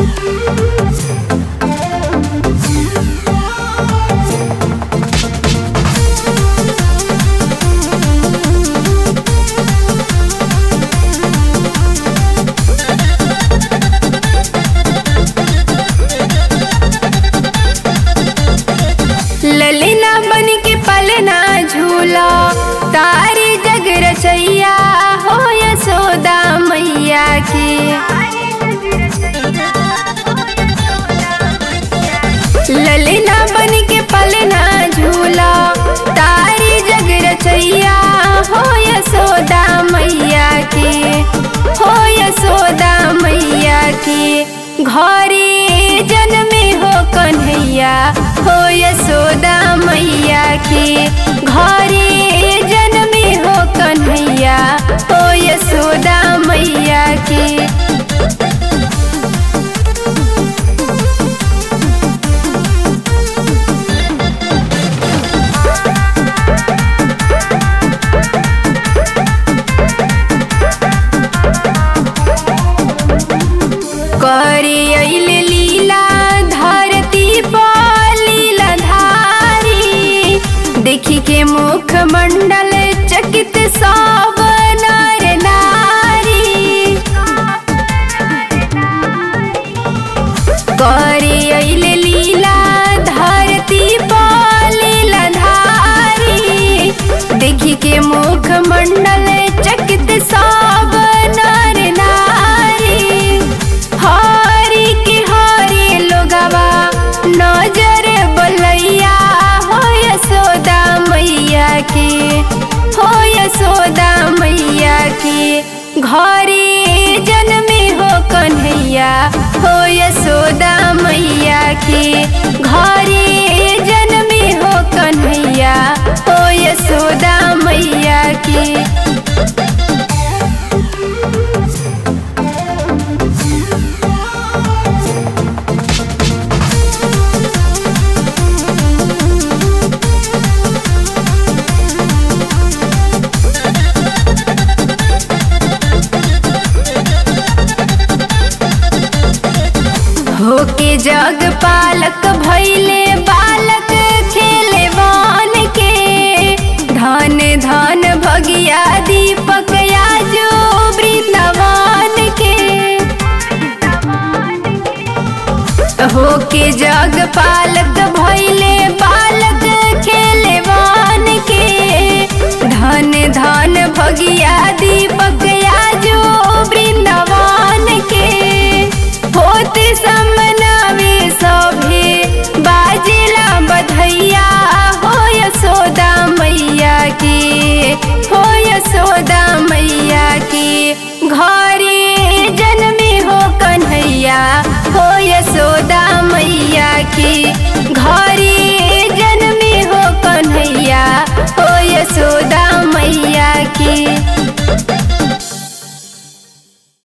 ललिना बन के पलना झूला तारी जग रचैया हो यशोदा मैया के ललिना बन के पलना झूला तारी जग रचैया हो यशोदा मैया के हो यशोदा मैया के घरे जन्मे हो कन्हैया हो यशोदा मैया के घरे जन्मे हो कन्हैया हो यशोदा मैया के करे अइले लीला धरती पर लीला धारी देखी के मुख मंडल चकित सब नर नारी करे अइले लीला धरती पर लीला धारी देखी के मुख मंडल चकित सब नर नारी हरी के हरी लोगवा नजर बोलैया हो यशोदा मैया के हो यशोदा मैया के घरे जन्मे हो कन्हैया हो यशोदा मैया के घरे जन्मे हो कन्हैया हो यशोदा मैया के होके जग पालक भैले बालक खेले वान के धन धन भगिया दीपक आजो वृंदावन के होके जग पालक भैले बालक खेले वान के धन धन भगिया दीपक आजो वृंदावन के होते समनावे सभे बाजेला बधैया हो यशोदा मैया के हो यशोदा मैया के घरे जन्मे हो कन्हैया हो यशोदा मैया के घरे